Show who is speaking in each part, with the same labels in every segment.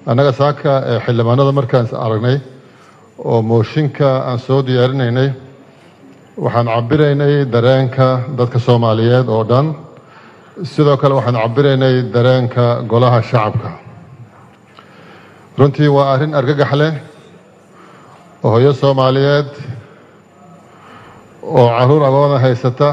Speaker 1: annaga saaka ee xildhibaanada markaan is aragnay oo mooshinka aan soo diyaarinaynay waxaan cabiraynay dareenka dadka soomaaliyeed oo dhan sidoo kale waxaan cabiraynay dareenka golaha shacabka runtii waa arrin argagax leh oo hooyo soomaaliyeed oo caruur agoona haysata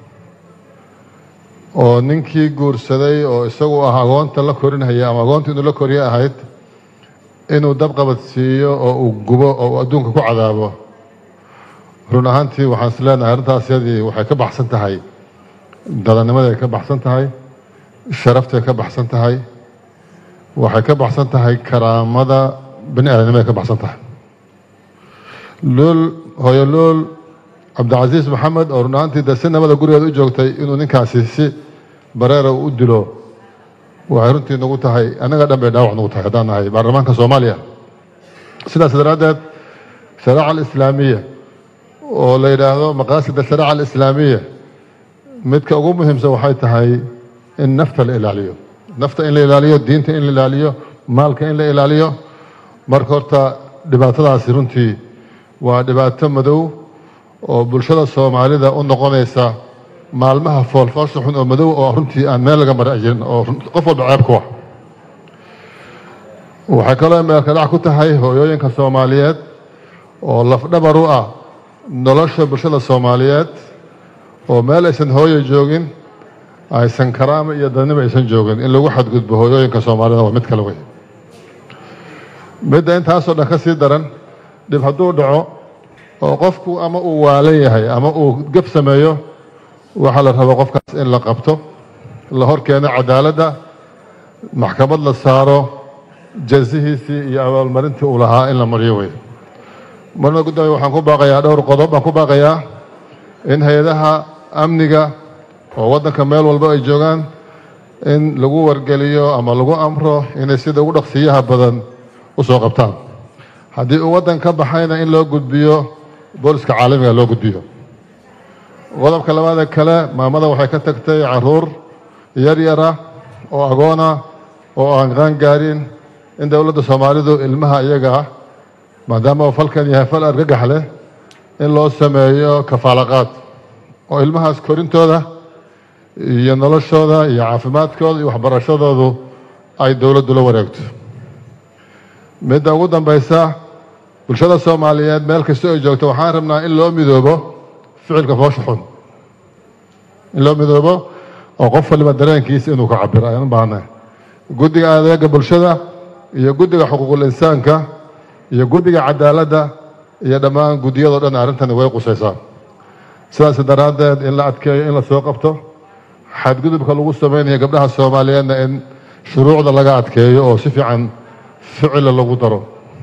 Speaker 1: oo ninkii guursaday oo isagu ah agoonta la korinhaya ama agoonta inuu la koriye ahayd inuu dabqabad siiyo oo uu gubo oo uu adduunka ku cadaabo run ahaantii waxaan is leenahay arrintaas yadii waxay ka baxsan tahay dadanimaday ka baxsan tahay sharaftay ka baxsan tahay waxay ka baxsan tahay karaamada bani aadamnimaday ka baxsan tahay luul hooyo luul cabdicasiis maxamed oo run ahaantii de si nabada gurigeeda u joogtay inuu ninkaasi si bareera u dilo waxay runtii nagu tahay annaga dhan bay dhaawac nagu tahay haddaan nahay baarlamaanka soomaaliya sidaas daraaddeed sharaaca alislaamiya oo la yidhaahdo maqaasida sharaaca alislaamiya midka ugu muhiimsan waxay tahay in nafta la ilaaliyo nafta in la ilaaliyo diinta in la ilaaliyo maalka in la ilaaliyo marka horta dhibaatadaasi runtii waa dhibaato madow oo bulshada soomaalida u noqonaysa maalmaha foolfoosha xun oo madow oo runtii aan meel laga mara jirin oo qof walba ceeb ku ah waxay kaloo meelka dhac ku tahay hooyooyinka soomaaliyeed oo lafdhabar u ah nolosha bulshada soomaaliyeed oo meel aysan hooyo joogin aysan karaama iyo dadnimo aysan joogin in lagu xadgudbo hooyooyinka soomaalida waa mid kale wey midda intaasoo dhan ka sii daran dhib hadduu dhaco oo qofku ama uu waalan yahay ama uu gaf sameeyo waxaa la rabo qofkaas in la qabto la hor keeno cadaaladda maxkamad la saaro jazihiisii iyo abaalmarintii uu lahaa in la mariyo wey marna guddoomiye waxaan ku baaqayaa dhowr qodob baan ku baaqayaa in hay-adaha amniga oo waddanka meel walba ay joogaan in lagu wargeliyo ama lagu amro inay sida ugu dhaqsiyaha badan u soo qabtaan haddii uu waddan ka baxayna in loo gudbiyo booliska caalamiga loo gudbiyo qodobka labaada kale maamada waxay ka tagtay caruur yar yara oo agoona oo aan qaan gaarin in dowladda soomaalidu ilmaha iyaga ah maadaama uu falkan yahay fal argagax leh in loo sameeyo kafaalaqaad oo ilmahaas korintooda iyo noloshooda iyo caafimaadkooda iyo waxbarashadoodu ay dowladdu la wareegto midda ugu dambaysa bulshada soomaaliyeed meel kasta ay joogto waxaan rabnaa in loo midoobo ficilka foosha xun in loo midoobo oo qof waliba dareenkiisa inuu ka cabiro ayaan u baahnay guddiga adeega bulshada iyo guddiga xuquuqul insaanka iyo guddiga cadaaladda iyo dhammaan guddiyadoo dhan arrintani way qusaysaa sidaas daraaddeed in la adkeeyo in la soo qabto xadgudubka lagu samaynayo gabdhaha soomaaliyeedna in shuruucda laga adkeeyo oo si fiican ficila lagu daro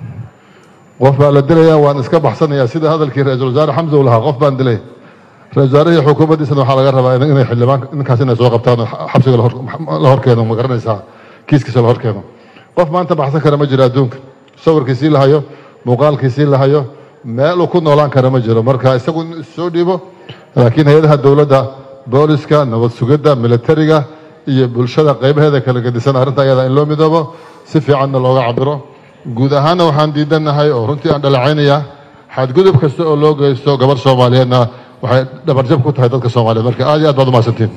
Speaker 1: qof baa la dilayaa waan iska baxsanayaa sida hadalkii ra-iisul wasaare xamsa uu lahaa qof baan dilay ra-isul wasaarihii xukuumaddiisana waxaa laga rabaa inay xildhibaan ninkaas inay soo qabtaan oo xabsiga la horkeeno ma garanaysaa kiiskiisa la horkeeno qof maanta baxsan kara ma jiro adduunka sawirkiisii la hayo muuqaalkiisii la hayo meel uu ku noolaan kara ma jiro marka isagu in soo dhiibo laakiin hay-adaha dowladda booliska nabad sugidda militariga iyo bulshada qaybaheeda kala gedisan arrinta ayada in loo midoobo si fiicanna looga cabiro guud ahaanna waxaan diidanahay oo runtii aan dhaleecaynayaa xadgudub kasta oo loo geysto gabarh soomaaliyeedna waxay dhabarjab ku tahay dadka soomaaliyeed marka aad iyo aad baad umahadsantiin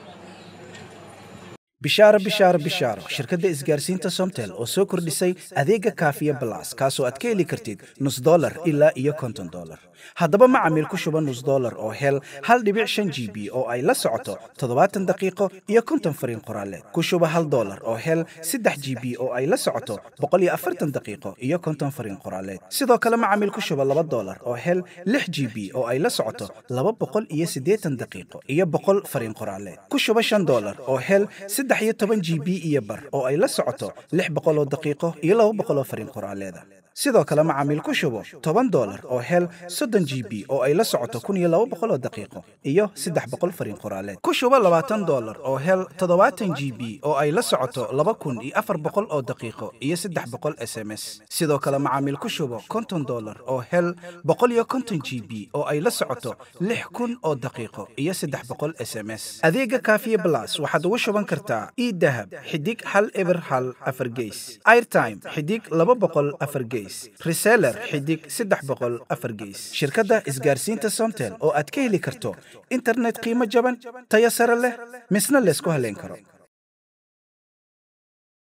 Speaker 2: bishaaro bishaaro bishaaro shirkadda isgaarsiinta somtel oo soo kordhisay adeega kaafiya balas kaasoo aad ka heli kartid nus dolar ilaa iyo konton dolar haddaba macamiil ku shuba nus dolar oo hel hal dhibic shan g b oo ay la socoto toddobaatan daqiiqo iyo konton fariin qoraaleed ku shuba hal dolar oo hel saddex g b oo ay la socoto boqol iyo afartan daqiiqo iyo konton fariin qoraaleed sidoo kale macamiil ku shuba laba dolar oo hel lix g b oo ay la socoto laba boqol iyo siddeetan daqiiqo iyo boqol fariin qoraaleed ku shuba shan dolar oo hel saddex iyo toban g b iyo bar oo ay la socoto lix boqoloo daqiiqo iyo laba boqoloo fariin qoraaleeda sidoo kale macaamiil ku shubo toban dolar oo hel soddon g b oo ay la socoto kun iyo laba boqol oo daqiiqo iyo saddex boqol fariin qoraaleed ku shubo labaatan dolar oo hel toddobaatan g b oo ay la socoto laba kun iyo afar boqol oo daqiiqo iyo saddex boqol s m s sidoo kale macaamiil ku shubo konton dolar oo hel boqol iyo konton g b oo ay la socoto lix kun oo daqiiqo iyo saddex boqol s m s adeega kaafiye blas waxaad ugu shuban kartaa idahab xidig hal eber hal afar geys airtime xidig laba boqol afar geys reseller xidig saddex boqol afar geys shirkadda isgaarsiinta somtel oo aad ka heli karto internet qiimo jaban tayo sare leh misna laysku haleyn karo